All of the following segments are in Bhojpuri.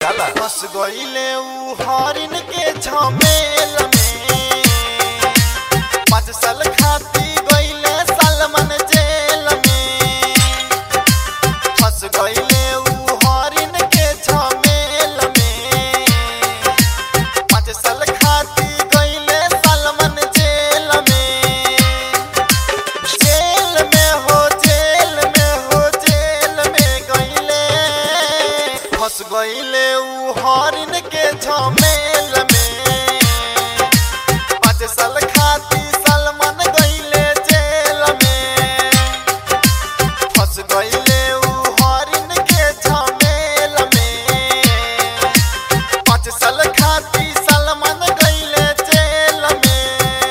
निराला फंस गईले ऊ हरिन के झमेल में पाँच साल खाती गईले सालमन जेल में फंस गईले ऊ हरिन के झमेल में पाँच साल खाती गईले सालमन जेल में जेल में हो जेल में हो जेल में गईले फंस गईले ऊ हरिन के झमेल में पाँच साल खाती सलमान गईले जेल में फंस गईले ऊ हरिन के झमेल में पाँच साल खाती सलमान गईले जेल में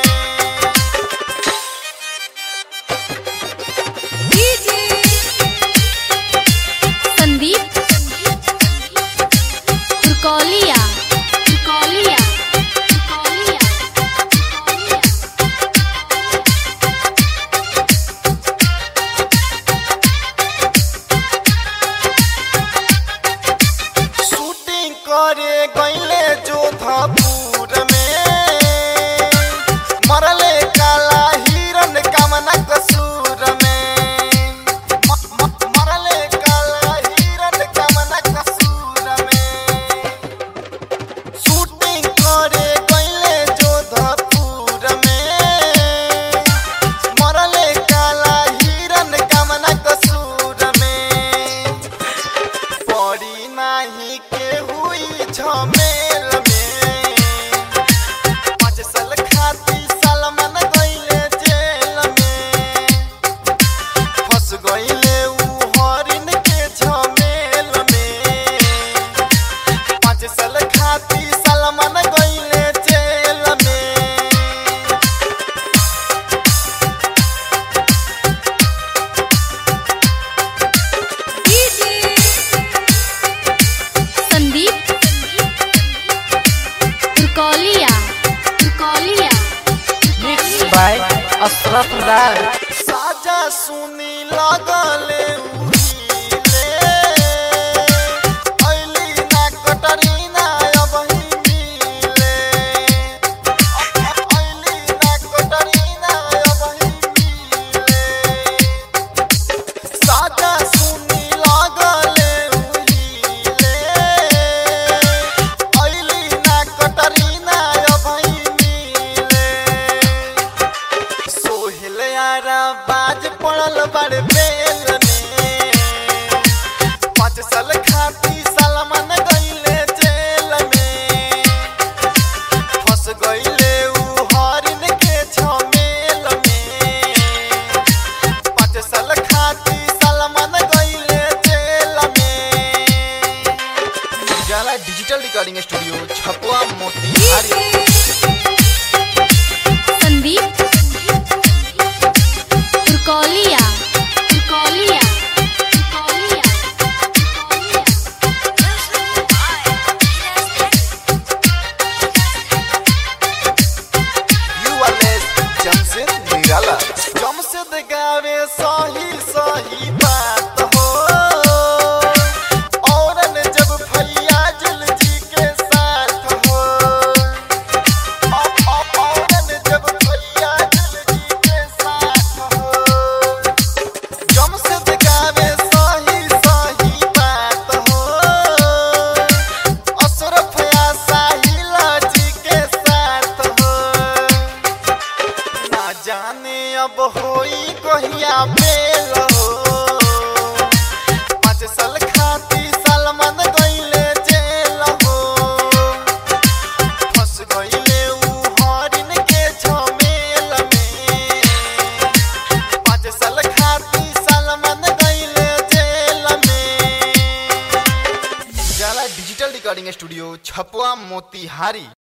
संदीप तुर्कौलिया तुर्कौलिया तुर्कौलिया शूटिंग करे गईले जोधपुर में मरले काला हिरन कामना कसूर में म- म- मरले काला हिरन कामना कसूर में शूटिंग करे गईले जोधपुर में मरले काला हिरन कामना कसूर में पड़ी नाही के हुई झमेल में पाँच साल खाती सलमान गईले जेल में फंस गईले ऊ हरिन के झमेल में पाँच साल खाती सलमान गईले जेल में संदीप तुर्कौलिया तुर्कौलिया मिक्स बाय अशरफ लाल साजा सुनी लगले उहिले ऐली ना कटरीना अब ही मिले ऐली ना कटरीना अब ही मिले साजा सुनी लगले उहिले ऐली ना कटरीना अब ही मिले सोहेल यारा बाज पड़ल बड़ बेल में पाँच साल खाती सलमान गईले जेल में फंस गईले ऊ हरिन के झमेल में पाँच साल खाती सलमान गईले जेल में Ujala digital recording studio Chhapwa Motihari Sandeep Turkaulia Turkaulia Turkaulia URS Jamshed Nirala Jamshed गावे सही सही बात हो औरन जब फैयाजुल जी के साथ हो औ- औ- औरन जब फैयाजुल जी के साथ हो जमशेद गावे सही सही बात हो अशरफ या साहिला जी के साथ हो ना जाने अब होई कहिया बेल हो पाँच साल खाती सलमान गईले जेल हो फंस गईले ऊ हरिन के झमेल में पाँच साल खाती सलमान गईले जेल में Ujala digital recording studio Chhapwa Motihari